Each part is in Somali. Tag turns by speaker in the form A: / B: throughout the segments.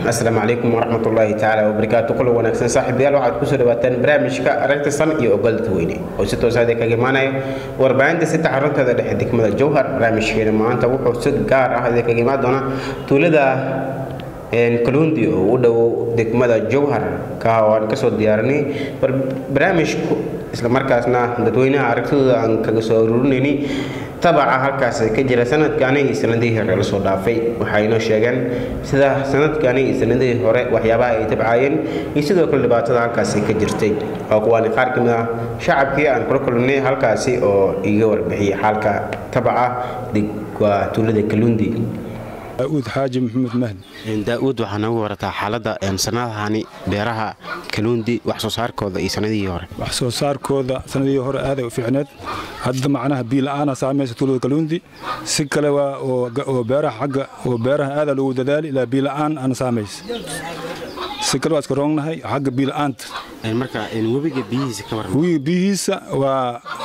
A: asalaamu calaykum waraxmatullaahi tacaala wabarakaatu kulan wanaagsan saaxiibayaal waxaad kusoo dhawaataan barnaamijka aragta san iyo ogolda weyne oo si toosaad kaga imaanaya warbaahinta sita xarunteeda dhexe degmada jowhar barnaamijkeena maanta wuxuu si gaar ah kaga imaan doonaa tuulada kaluundi oo u dhow degmada jowhar ka aan kasoo diyaarinay barnaamijku islamarkaasna dadweynaha aragtidooda aan kaga soo aruurinayni tabaca halkaas ka jira sanadkaani iyo sanadihii hore lasoo dhaafay waxaynoo sheegeen sida sanadkaani iyo sanadihii hore waxyaabaha ay tabcaayeen iyo sidoo kale dhibaatada halkaasi ka jirtay waa kuwaani qaar ka mid ah shacabkii aan kula kulnay halkaasi oo iga warbixiyay xaalka tabaca waa tuulada kaluundi
B: daauud xaaji maxamed mahdi
A: daa-uud waxaa noogu warataa xaaladda sanadahani beeraha kaluundi wax soo saarkooda iyo sanadihii hore
B: wax soo saarkooda sanadihii hore aaday u fiicneed hadda macnaha biila'aana saamaysa tuulada kaluundi si kale waa oo beeraha xagga oo beeraha aadaa loogu dadaali ilaa biila'aan ana saamaysa si kale waa iska roognahay xagga biila'aanta
A: marka webiga biyihiisa ka waran
B: webiga biyihiisa waa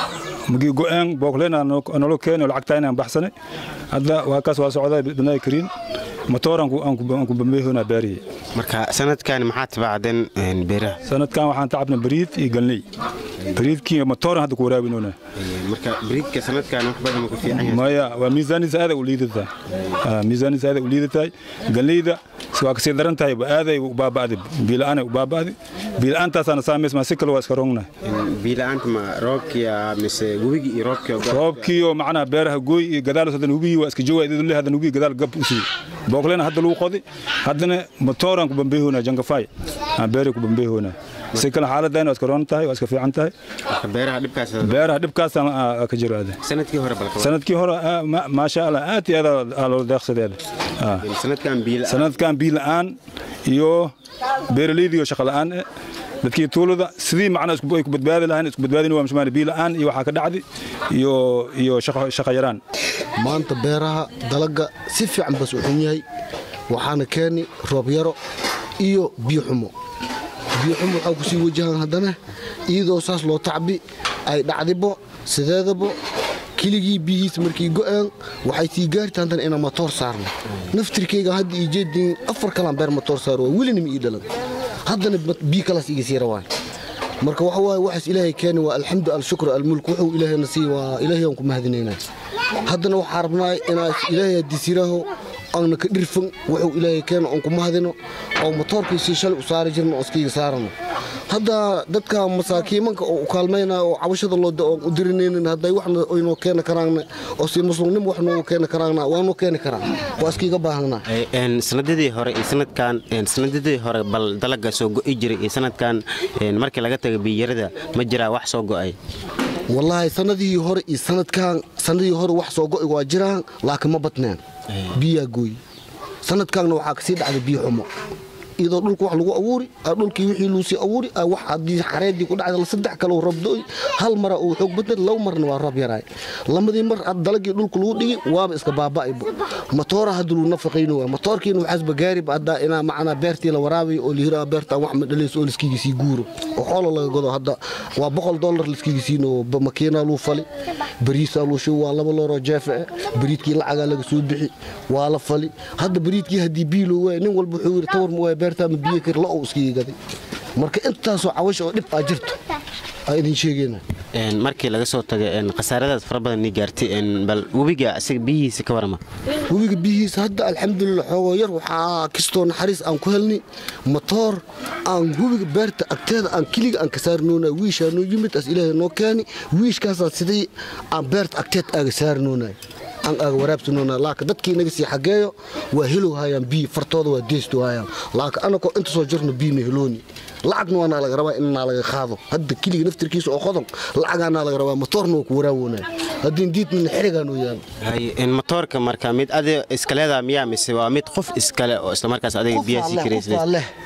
B: magii go'een bookleen nolo keeni oo lacagtaa inaan baxsanay hadda waa kaas waa socdaa bidnaa kariin matooran aan ku bambeehoonaa baariyey
A: marka sanadkan maxaa tabacdeen beeraha
B: sanadkan waxaan tacabna bariid iyo galney bariidkii matooran hadda ku waraabinoona
A: marka bariidka sanadkan wax badan ku fiican yahay
B: maya waa miisaaniisa aaday u liidatahay miisaaniisa aaday u liidatahay galneyda waa kasii daran tahay aaday u baaba'day biila'aanay u baaba'day biila'aantaasaana saamays maa si kale waa iska roognahay
A: biila'aanta ma roobkiya mise webigii iyo roobkii
B: roobkii oo macnaha beeraha gooy iyo gadaalos haddana webigii waa iska jawaa idin leh haddana webigii gadaal gab u siiyey booklena hadda lagu qodi haddana matooran ku bambeehoonaa jangafaay aan beeray ku bambeehoonaa si kale xaaladdan waa iska roon tahay waa iska fiican tahay
A: beeraha dhibkaas
B: beeraha dhibkaas ka jiro aade
A: sanadkii hore balka
B: sanadkii hore maasha allah aad iyo aad aa loo deeqsadeeda
A: sanadkan biila
B: sanadkan biila'aan iyo beeraleyda iyo shaqa la'aan eh dadkii tuulada sidii macnaa ay ku badbaadi lahayn isku badbaadin waa mashmaan biila'aan iyo waxaa ka dhacdi iyo iyo shaqa yaraan
C: maanta beeraha dalaga si fiican bas u xun yahay waxaana keeni roob yaro iyo biyo xumo biyo xumo waxaa ku sii wajahaan haddana iyadoo saas loo tacbi ay dhacdibo sideedabo keligii biyihiis markii go'een waxay sii gaarta haddana inaan matoor saarno naftirkayga hadda ii jeedin afar kalaan beer matoor saaro waa welinima ii dhalan haddana biyo kalaas iga sii rawaan marka waxa waaye waxaas ilaahay keeni waa alxamdu alshukr almulk wuxuu ilaahayna sii waa ilaahay aan ku mahadinaynaa haddana waxaa rabnaa inaas ilaahay hadisiraaho aana ka dhirfan wuxuu ilaahay keeno aan ku mahadino oo matoorkiisii shalay u saari jirno oo iskayga saarano hadda dadka masaakiimanka oo u kaalmaynaa oo cabashada loo oon u dirinaynin hadday waxna aynoo keeni karaanna oo si muslimnimo wax noogu keeni karaanna waanoo keeni karaan waa iskiiga baahnaa
A: sanadadii hore iyo sanadkan sanadadii hore bal dalaga soo go'i jiray iyo sanadkan markii laga taga biyarada ma jiraa wax soo go'ay
C: wallaahi sanadihii hore iyo sanadkan sanadihii hore wax soo go'i waa jiraan laakiin ma badneen biyaa gooy sanadkaanna waxaa kasii dhacday biyo xumo iyadoo dhulka wax lagu abuuri dhulkii wixii luusii abuuri wax haddii xareedii ku dhacda saddex kale roob do'y hal mara uu xoog badnay laba marna waa roob yaraay lamadii mar dalagii dhulka lagu dhigi waaba iska baaba'ayba matoora hadda luu nafaqayno waa matoorkiina waxaasba gaariba hadda inaa macnaa beertii la waraabayo oo lihiraa beertaan wax ma dhalayso oo liskiga sii guuro oo xoolo laga godo hadda waa boqol dollar liskiga siino makiinaa luu fali bariisaa luu shubi waa laba looroo jeefe eh bariidkii lacagaa laga soo bixi waa la fali hadda bariidkii haddii biilo waay nin walba wuxuu yidhi tawar ma waay beertaama biyo kari la ou iskiga gaday marka intaasoo cawasha oo dhib aa jirto aa idin sheegayna
A: markii laga soo taga khasaaradaas fara badan ni gaartay bal webiga isaga biyihiisa ka warama
C: webiga biyihiisa hadda alxamdulilah xoogoo yar waxaa kastoo naxariis aan ku helnay matoor aan webiga beerta agteeda aan keliga aan ka saarnoona wiishaa noo yimid as ilaahay noo keeni wiishkaasaa sidii aan beerta agteed aaga saarnoonay aan aaga waraabsanoona laakiin dadkii naga sii xageeyo waa helow hayaan biyo fartooda waa deesto hayaan laakiin anakoo inta soo jirno biyo ma helooni lacagna waanaa laga rabaa inaa laga qaado hadda keliga naftirkiisa oo qodon lacagaanaa laga rabaa matoorna waa ku waraawoonaya haddii diidnana xerigaa noo yaalo
A: matoorka marka mid adi iskaleedaa miyaa mise waa mid qof iskale oo islamarkaas adiga biyaha sii
C: qofaa leh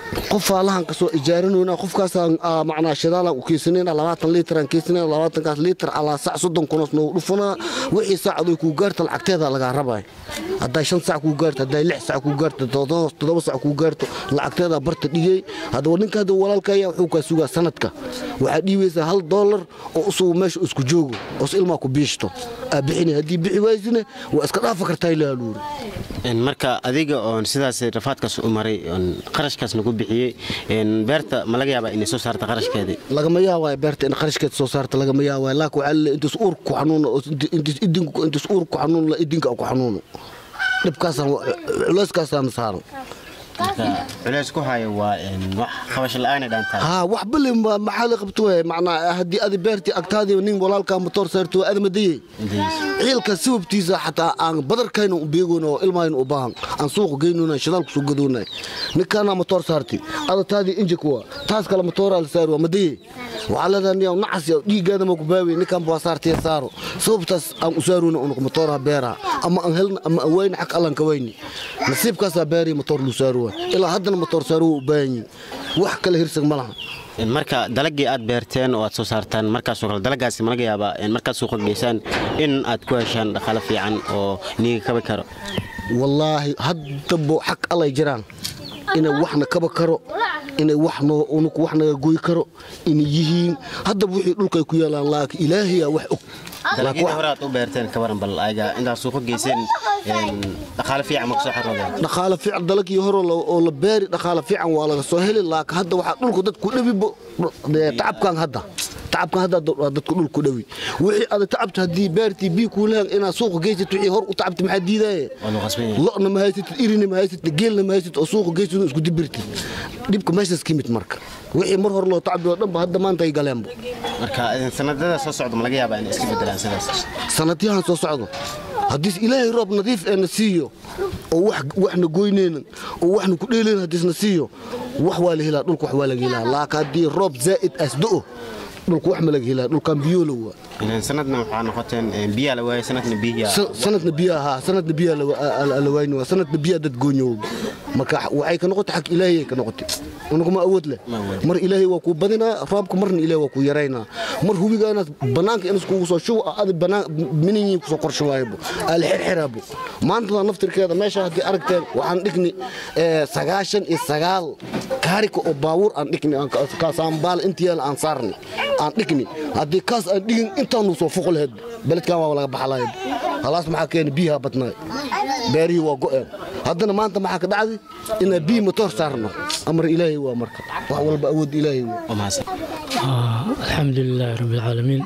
C: qofaa lahan kasoo ijaarinayna qofkaasaan aa, macnaa shidaalaan u keysanayna labaatan liitaraan keysanayna labaatankaas liitar alaa sac soddon kunos noogu dhufanaa wixii saacad ay kuu gaarta lacagteeda lagaa rabaya hadday shan sac kuu gaarto hadday lix sac kuu gaarto toddoba toddoba sac kuu gaarto lacagteeda barta dhigay haddaba ninka hadda walaalkaya wuxuu kaa sugaa sanadka waxaa dhiibaysaa hal doolar oo usugu meesha isku joogo oo is ilmaa ku biishto aa bixinay haddii bixi waysine waa iska dhaafa kartaa ilaa luuri
A: Een, marka adiga oon sidaas rafaadkaas u maray oon qarashkaas nagu bixiyey een, beerta ma laga yaabaa inay soo saarta qarashkeedii
C: lagama yaabaayo beerta in qarashkeed soo saarta lagama yaabaayo laakiin waxaa laleeyahay intaas uurka ku xanuuno oo inti- intaas idinku intaas uurka ku xanuuno la idinka ku xanuuno dhibkaasaan culeyskaasaan saaran
A: marka culays ku haya waa een, wax qabasho la'aanay dhaantaa
C: haa wax bali ma- maxaa la qabto waay macnaa haddii adi beertii agtaadii nin walaalkaa motoor saarto waa adamadaye ciilka sababtiisa xataa aan badarkayna u beegoyna oo ilmaayna u baahan aan suuqa geynona shidaal kusoo gadoonay ninkaana motoor saarti ada taadii injika waa taas kale motooraa la saari waa madaye waxaa leedahay niyaw nacas yaw dhiiggaada ma ku baawiye ninkan baa saartiya saaro sababtaas aan u saarona unuq motooraha beeraha ama aan helna ama aan wayna xag allaan ka wayni nasiibkaasaa beeriya motoor luu saaro waay ilaa haddana motoor saaro waa u baahan yihin wax kale hirsag ma laha
A: Een, marka dalagii aad beerteen oo aad soo saartaan markaasoo kale dalagaasi ma laga yaabaa een, markaad suuqa geysaan in aad ku heshaan dhaqaale fiican oo niiga kabi karo
C: wallaahi haddabo xag allay jiraan inay waxna kaba karo inay wax noo unuku wax naga goy karo inay yihiin haddaba wixii dhulkay ku yaalaan laakiin ilaahayaa wax og Laakiin
A: dalagyada
C: wax-
A: hore aad u beerteen ka waran bal ayaga intaad suuqa geyseen een, dhaqaale fiican ma kasoo xaroodeen
C: dhaqaale fiican dalagii hore la- oo la beeri dhaqaale fiican waa laga soo heli laakiin hadda waxaa dhulku dadku dhawibo tacabkan hadda tacabkan hadda waa dadku dhulku dhawi wixii ada tacabta haddii beertii bii kuu lehan inaad suuqa geysat wixii hor u tacabta maxaa diidaaye
A: waa loo qasban yahay
C: lo'na ma haysatid irina ma haysatid geelna ma haysatid oo suuqa geysad isku dibirtid dhibka meeshaas ka mid marka wixii mar hore loo tacbi oo dhanba hadda maanta ay galeenba
A: marka een, sanadada soo socda ma laga yaabaa inay iska bedelaan sidaas
C: sanadyahan soo socdo haddiis ilaahay roob nadiif eena siiyo oo wax waxna goyneynan oo waxna ku dheelayna haddiisna siiyo wax waa la helaa dhulka wax waa laga helaa laakiin haddii roob zaa'id asda'o dhulka wax ma laga helaa dhulkan biyoolo waa
A: Een, sanadna waxaa noqoteen een, biyaa la waayay sanadna biyaa
C: Sa- sanadna biyaa haa sanadna biyaa la wa- a- a- la wayni waa sanadna biyaa dad goonyow marka waxay ka noqotay xag ilaahay ka noqotay unuguma awood leh
A: Ma awood.
C: mar ilaahay waa kuu badinaa roobka marna ilaahay waa kuu yaraynaa mar hubiga inaad banaanka inaad kugu soo shubo adi banaan minihiin kusoo qorshawaaybo aala xirxiraabo maantada naftirkeeda meesha haddii aragteen waxaan dhigni eh, sagaashan iyo sagaal kaarika oo baabuur aan dhigni aan ka- kaasaanbaal intiyaala aan saarni aan dhigni haddii kaas aan dhigin intaanu soo foqo lahayd beledkan waa laga baxalayd halaas maxaa keena biyaha badnaay beerihii waa go'een haddana maanta maxaa ka dhacday inaan biyi matoor saarno amar ilaahay waa marka wax walba awood ilaahay waa
A: oo mahadsan
D: آه، الحمد لله رب العالمين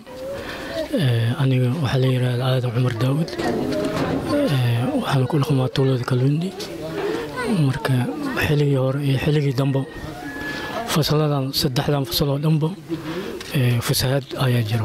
D: آه، أنا waxaa la yiraahdaa aadan cumar daawud آه، waxaan ku dhaqmaa tuulada kalwindi marka xilligii hore iyo xilligii dambe fasaladan saddexdan fasal oo dhanba آه، fasahaad ayaa jiro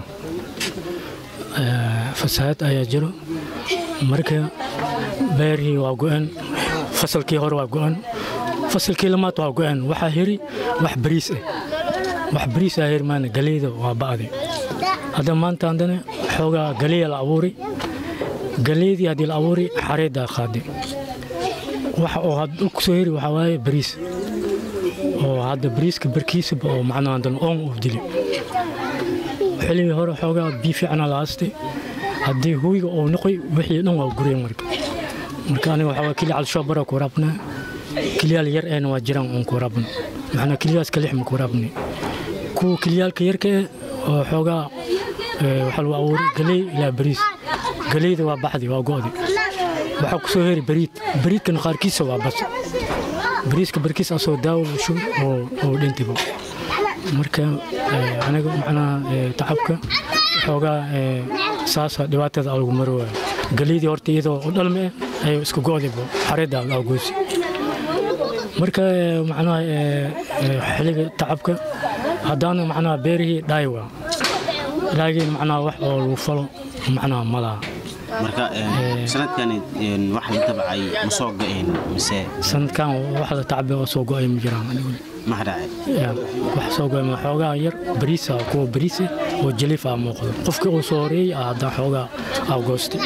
D: آه، fasahaad ayaa jiro marka beerihii waa go-an fasalkii hore waa go-an fasalkii lamaad waa go-an waxaa hiri wax bariis ah wax bariis ah hiri maana galeyda waa ba'day hadda maanta haddana xoogaa galeya la abuuri galeydii haddii la abuuri xareeddaa qaaday waxa oo had dhulku soo heri waxaa waaye bariis oo hadda bariiska barkiisaba oo macnaha haddana oon uu dili xilligii hore xoogaa biyo fiicana la haastay haddii huwiga uu noqoy wixii dhan waa gureen marka marka aniga waxaa waa keli calshoobara ku waraabnaa keliyaal yar eena waa jiraan oon ku waraabno maxnaa keliyaas kalix ma ku waraabnay kuwa keliyaalka yarka eh oo xoogaa eh, waxaa lagu abuuray galey ilaa bariis galeyda waa baxdi waa go'di waxaa ku soo heri bariid bariidkana qaarkiisa waa bas bariiska barkiis asoo daawo la shub oo oo dhintiba marka eh, aniga macnaha eh, tacabka xoogaa eh, saasa dhibaatada alagu maro waayo galeydii horta iyadoo u dhalme eh ayuu iska go'diba xareedda la goosi marka eh, macnaha eh, eh, xilliga tacabka haddaana macnaha beerihii dhaay waa laakiin macnaha wax oo lagu falo macnaha ma laha
A: marka een, sanadkani een, wax la tabcay ma soo ga'een mise
D: sanadkan wax la tacbe oo soo go'ay ma jiraan anigu
A: maxa dhacay
D: Ya, wax soo go'ay ma xoogaa yar bariisa kuwa bariisa oo jaliif ah muuqdo qofkii uu soo horeeyey ah haddana xoogaa aa goostay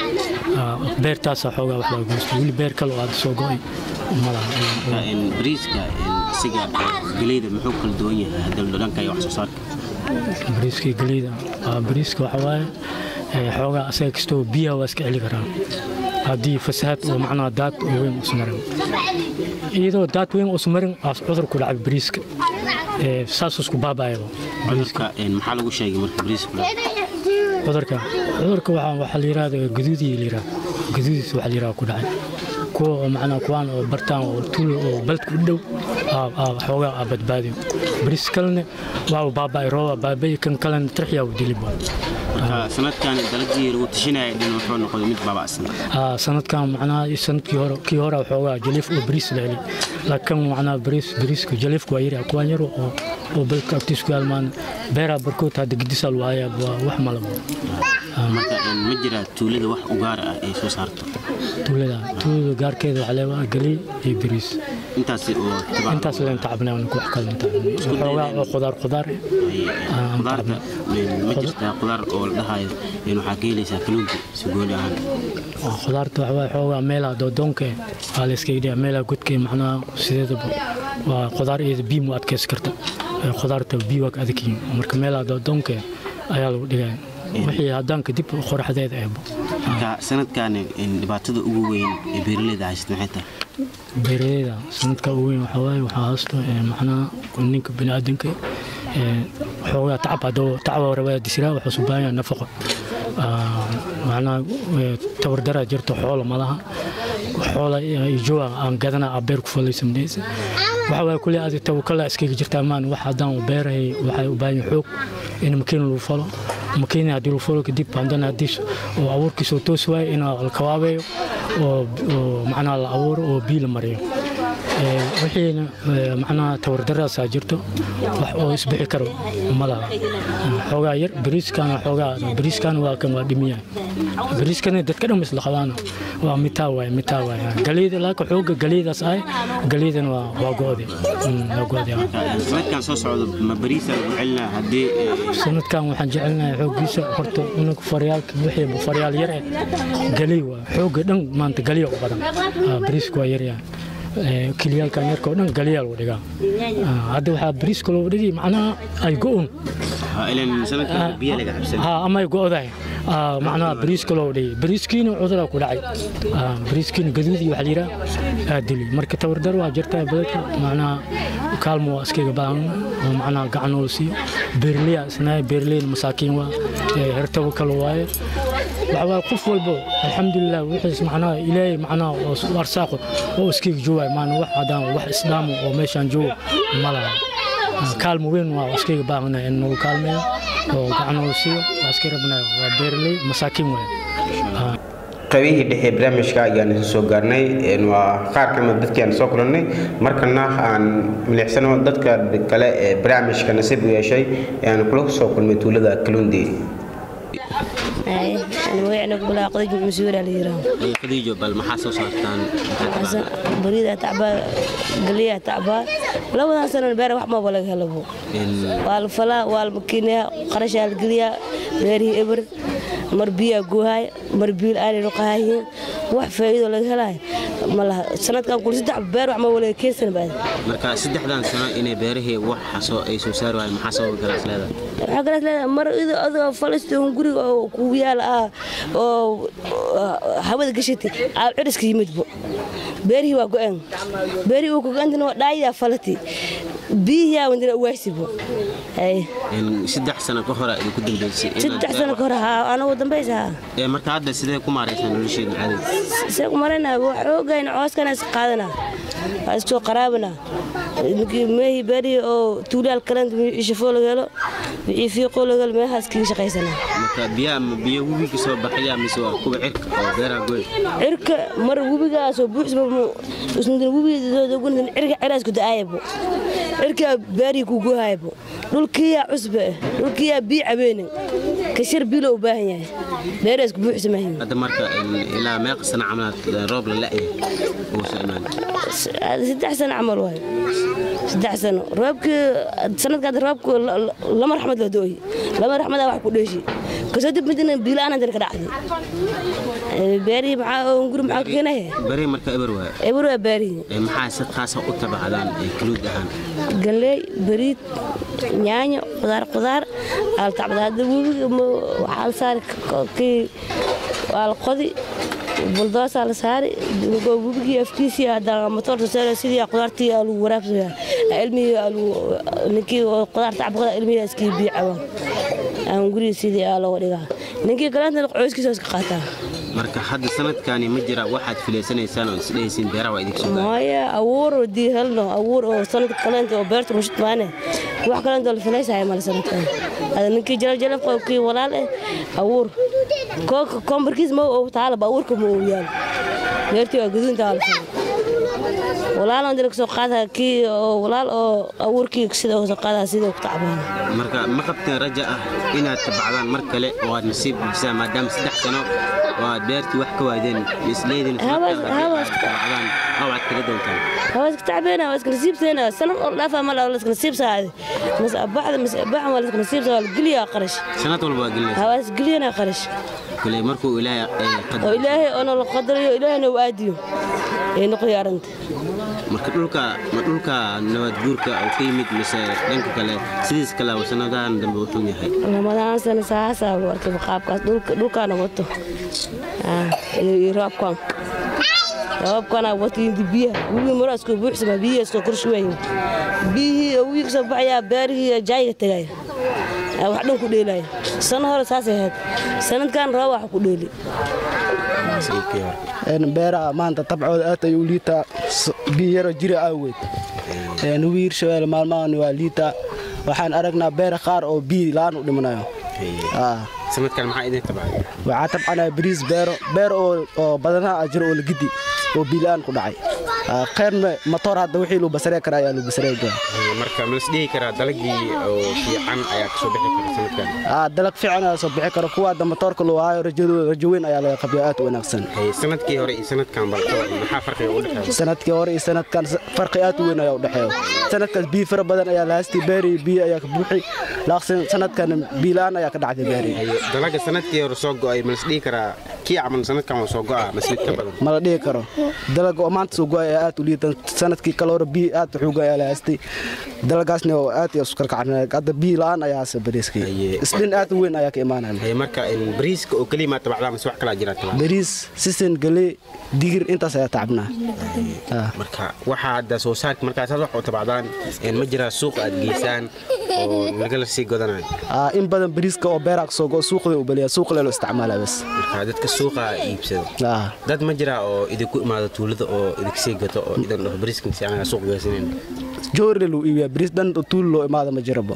D: beertaasaa xoogaa wax laga goostay weli beer kale oo aad soo go'ay ma laha
A: bariiska isiga geleyda muxuu kala duwan yahay hadda dhanka iyo wax soo saarka
D: bariiska geleyda bariiska waxa waaye xoogaa asaga kastoo biyaha waa iska celi karaan haddii fasahaad oo macnaha daad oo weyn usmarin iyadoo daad weyn usmarin cudur ku dhacay bariiska saas isku baaba'ayaba
A: bariiska maxaa lagu sheegay marka bariiska
D: cudurka cudurka waxaa la yidhahda gaduudii la yidhahda gaduudiis waxaa la yidhahda ku dhacay kuwa oo macnaha kuwaan oo bartaan oo tuul oo baladku u dhow xoogaa aa badbaadiyo bariis kalena waa baaba'ay rooba baaba'ay kan kalena tarxiyaa u diliba
A: marka sanadkan dalagii lagu tashanaya dhin wuxuu noqday mid baaba'san
D: sanadkan macnaha sanadkii hore kii hore xoogaa jaliif oo bariis la heli laakiin macnaha bariis bariiska jaliifku waa yari kuwaan yaro oo oo balka agtiis ku yaalmaan beeraa barkood hadda gedisaa lagu hayaa waa wax malabo
A: marka ma jira tuulada wax u gaar ah ay soo saarto
D: tuulada tuulada gaarkeeda waxaa leedahay galey iyo bariis
A: intaas oo
D: intaas leen tacabnaa aan wax kale xoogaa oo khudaar khudaar
A: khudaarta ma jirtaa khudaar oo la dhahayo in waxaa ka helaysaa kaluunka sugooni ahaan
D: khudaarta waxa waaye xoogaa meelaha doodoonka waa la iska yidhiya meelaha godka macnaha sideedaba waa khudaar iyada biyo mu adkaysi karta khudaarta biyo waa ka adagyihiin marka meelaha doodoonka ayaa lagu dhigaya wixii haddaan kadib qoraxdeeda eebo
A: marka sanadkan dhibaatada ugu weyn ee beeraleyda haysata maxay tahay
D: beeraleyda sanadka ugu weyn waxaa waaye waxaa haysto macnaha ninka biniaadanka xoogaa tacab haddoo tacaba rabaa disiraa waxaa u baahan yahay nafaqo macnaha tabardaraa jirto xoola malaha xoola ijoa aan gadana aa beer ku falaysa midhaysa waxa waaye kulli aadi tawakala iskaga jirtaa maan wax haddaan beerahay waxay u baahan yahay xoog in makiin lagu falo makiin haddii lagu falo kadib haddana haddii oo abuurkiisa oo toos waaye in la kawaabeeyo oo macnaha la abuuro oo biyo la mariyo wixiina macnaha tawardaraasaa jirto wax oo isbixi karo ma laha xoogaa yar bariiskana xoogaa bariiskana waa kan waa dhimiya bariiskana dadka dhan isla qabaan waa mitaa waay mitaa waay galeyda laaka xooga galeydaas ahay galeydana waa waa go'de waa go'de
A: sanadkan soo socdo ma bariisa lagu celinaa haddii
D: sanadkan waxaan jecelnahay xooggiisa horta unug faryaalka wixii faryaal yar eh galey waa xooga dhan maanta galiya u badan bariisku waa yaryahay kiliyaalkan yarka oo dhan galiyaa lagu dhigaa hadda waxaa bariiska loogu dhigi macnaha ay go'un ama ay go'dahay macnaha bariiska loogu dhigi bariiskiina cuduraa ku dhacay bariiskiina gaduudi waxaa la yidhaha aa dili marka tabardar waa jirtaa badanka macnaha kaalmo waa iskaga baahan oo macnaha gacan oo siiyo beerliya isnaay beerliyna masaakiin waa hertabo kale waaye waxaa qof walbo alxamdulilah wixiis macnaha ilaahay macnaha oo arsaaqo oo iskaga joogaay maana wax haddaan wax islaamo oo meeshaan joogo ma laha kaalmo weyn waa iskaga baahanahay in nagu kaalmeeyo oo gacan oo siiyo waa iska rabnaa waa beerley masaakiin waaye
A: qaybihii dhexe barnaamijka ayaan isu soo gaarnay waa qaar kamid dadkii aan soo kulannay markana aan milicsano dadka kale ee barnaamijka nasiib u yeeshay ee aan kula soo kulmay tuulada kaluundi
E: magacna kulaa qadiij masuura la yiraahdo
A: qadiijo bal maxaa soo saartaan
E: barida tacbaa galiya tacbaa labadan sano beer wax maba laga helabo waa la falaa waa la makiinaya qarashaa la geliyaa beerihii eber mar biyaa goohaay mar biil aanay noqohayihiin wax faa'iido laga helaayo ma laha sanadkan kul saddex beer wax maba laga keensan baad
A: marka saddexdan sano inay beerahii wax ay soo saari waayeen maxaa sababa galaas leedahay
E: waxaa kalees leedahay mar idoo adoo falistoon guriga oo kugu yaala ah oo hawada gashatay aab ciriska yimidbo beerihii waa go-een beerihii uu kugo-antana waa dhaayadaa falati biyihii aa wandina uwaasibo
A: saddex sano ka hore idinku dambeysay
E: saddex sano ka hore haa anagu dambaysa haa
A: marka hadda sidee ku maaraysaa nolosheeda caadiga
E: see ku marayna waa xoogayna cooskana is qaadana waa iskusoo qaraabana ninkii meehii beerihii oo tuulaal kalenta wixii shafoo laga helo wixii fiiqoo laga helo meehaas kaga shaqaysana
A: marka biyaha ma biyo webiga soo baxaya mise waa kuwa cirka oo beeraha goy
E: cirka mar webigaasoo buuxsba usnudin webigadogun cirka ciraas ku da'aayabo cirkaa beerihii ku goohayabo dhulkiyaa cusbe dhulkiyaa bii cabeenin kashar biilo u baahan yahay beeraas ku buuxsamahin
A: hadda marka ilaa meeqa sana camalaad roob la la'yahay uu soo imaan
E: saddex sano camal waayo saddex sano roobkii sanadkaad roobku lama raxmad la dooyi lama raxmadaa wax ku dheeshi kasoo dib midna biilaan hadana ka dhacday beerihii maxaa guri maxaa ka keenaya
A: bari marka eber waa
E: eber waa beerihii
A: Ee, maxaa si khaasa u tabacdaan ee kaluud ahaan
E: galley bariid yaanyo qudaar qudaar aa la tacbada hadda webiga ma- waxaa la saari k- kii waa la qodi buldoosaa la saari go- webigii afkiisii hadda matoorta saara sidii qudaartii aa lagu waraabsaya ilmihii aa lagu- ninkii oo qudaar tacbada ilmihii iskii biyo cabaan aan gurigii sidii aa looga dhigaa ninkii kaleentana qoyskiisa iska qaataa
A: marka hadda sanadkani ma jira waxaad filaysanaysaan oo isdhehaysiin beeraha waa idinka soo gaara
E: maya abuur oo dii helno abuur oo sanadka kaleenta oo beerta mushid maane wax kaleenta oo la filaysahay male sanadkan ada ninkii jalaf kii walaal eh abuur kooka koombarkiis ma oo taalaba abuurka ma uu yaal beertii waa gaduunta waa la falay walaal aan dila kasoo qaada kii oo walaal oo abuurkii sida kasoo qaada sidii ku tacbaan
A: marka ma qabteen raja ah inaad tabacdaan mar kale oo aad nasiib buuxisaan maadaama saddex sano oo aad beertii wax ka waadeen isleedin
E: Hawas- hawas-
A: tabacdaan oo aad kaga doontaan
E: waa iska tacbeena waa iska nasiibteena sanad oo dhaafa ma la iska nasiibsaade mas abaxda mas abaxan waa la iska nasiibsaa waa la geliyaa qarash
A: sanad walba waa gelinaysa
E: hawaas geliyana qarash
A: kale markuu ilaahay ee,
E: oo
A: qadaro
E: ilaahay oo nala qadarayo ilaahayna uu aadiyo ee noqoyo arrinta
A: marka dhulka ma dhulka nabad guurka uu ka yimid mise dhanka kale sidiis kale oo sanadahan dambe wuxuu yahay
E: ramadaan sana saasaa u arkay qaabkaas dhulka dhulkaana wato Ah, iyo iyo roobkan roobkana wato indi biyaha wigi maro iskoo buuxsama biyihi iskoo korshuwayn biyihii oo wigi kasoo baxayaa beerihii jaayiga tegaya Ah, wax dhan ku dheelaya sano hore saasay ahayd sanadkan roob wax ku dheeli
F: een beeraha maanta tabcooda aad ayuu liitaa s- biyo yaro jira awgeed een wiir shabeelle maalmahan waa liitaa waxaan aragnaa beera qaar oo biyo la-aan u dhimanayo Aa,
A: sanadkan maxaa idin tabacay
F: waxaa tabcanaya bariis beero beer oo oo badanaha jiro oo la gidi oo biyo la-aan ku dhacay Aa, kheyrna matoor hadda wixii luu basaree kara ayaa luu basaree gaa
A: marka ma isdhihi karaa dalagii oo fiican ayaa kasoo bixi kara sanadkan
F: Aa, dalag fiican ayaa soo bixi kara kuwa hadda matoorka loo haayo rajadooda rajo weyn ayaa laga qabiya aad u wanaagsan
A: Hey, sanadkii hore iyo sanadkan balto maxaa farqiga u dhexeeya
F: sanadkii hore iyo sanadkan s- farqi aad u weyn ayaa u dhexeeya sanadkaas biyo fara badan ayaa la haystay beeri biyo ayaa ka buuxi laakiin sanadkan biyo la-aan ayaa ka dhacday beeri
A: Hey, dalaga sanadkii hore soo go'ay ma isdhihi karaa kii camal sanadkan waa soo go'a mas mid ka badan
F: ma la dhihi karo dalaga oo maanta soo go-ay ayaa aad u liitan sanadkii kale hore biyo aad u xooga ayaa la haystay dalagaasna oo aad iyo iskarkacnaa hadda biyo la-aan ayaa hase bariiskii
A: Aye.
F: isdhin aad u weyn ayaa ka imaanaya
A: Hey, marka in bariiska oo keliya maa tabacdaa mise wax kalaa jira tabacda
F: bariis sisin galey digir intaas ayaa tacabnaa Ah.
A: marka waxaa hadda soo saarka markaas wax u tabacdaan in ma jiraa suuq aad geysaan oo lagala sii godanayo
F: Ah, in badan bariiska oo beeraha kasoo go suuqda u baliya suuq lelo isticmaala bas
A: marka dadka suuqa iibsado
F: Ah.
A: dad ma jiraa oo idinku imaado tuulada oo idinka sii gato oo idan dhaho bariiskan si anaga suuq geysanin
F: joorle luu iibiya bariis dhan oo tuul loo imaada ma jirabo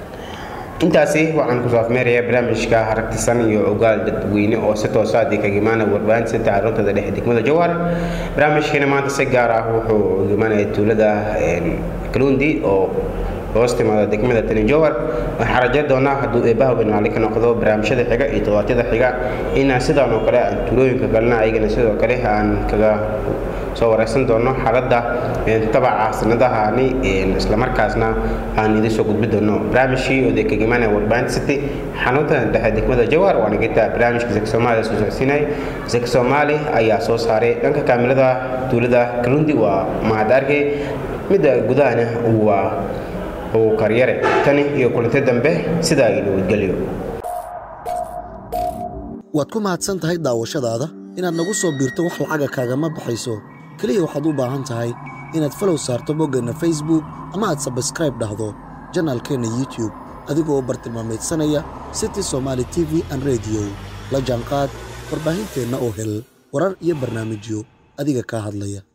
A: intaasi waxaan kusoo afmeerayaa barnaamijka haragtisan iyo ogaal dadweyne oo si toosa adii kaga imaanaya warbaahinta sita carruurtada dhexe degmada jowhar barnaamijkeena maanta si gaar ah wuxuu uga imaanaya tuulada een, kaluundi oo hoos timaada degmada tani jowhar waxaan rajayn doonaa hadduu eebbaha weynaali ka noqdo barnaamijyada xiga iyo toddobaadyada xiga inaan sidaan oo kale aan tuulooyinka kalena ayagana sidoo kale aan kaga soo wareysan doono xaaladda een, tabaca sanadahani een, islamarkaasna aan idin soo gudbi doono barnaamijkii oo dee kaga imaanaya warbaahinta city xarunta dhexe degmada jowhar waana geta barnaamijka zaka soomaaliya soo socodsiinay zaka soomaali ayaa soo saaray dhanka kaamilada tuulada kalundi waa mahad arke midda gudahana waa uu karyare tani iyo kulanti dambe sidaa iyo nabadgelyo
G: waad ku mahadsan tahay daawashadaada inaad nagu soo biirto wax lacaga kaagama baxayso keliya waxaad u baahan tahay inaad falow saarto boggeenna facebook ama aad sabskraib dhahdo janaalkeenna youtube adigoo u bartilmaamaydsanaya city somaali t v an radio la jaanqaad warbaahinteenna oo hel warar iyo barnaamijyo adiga kaa hadlaya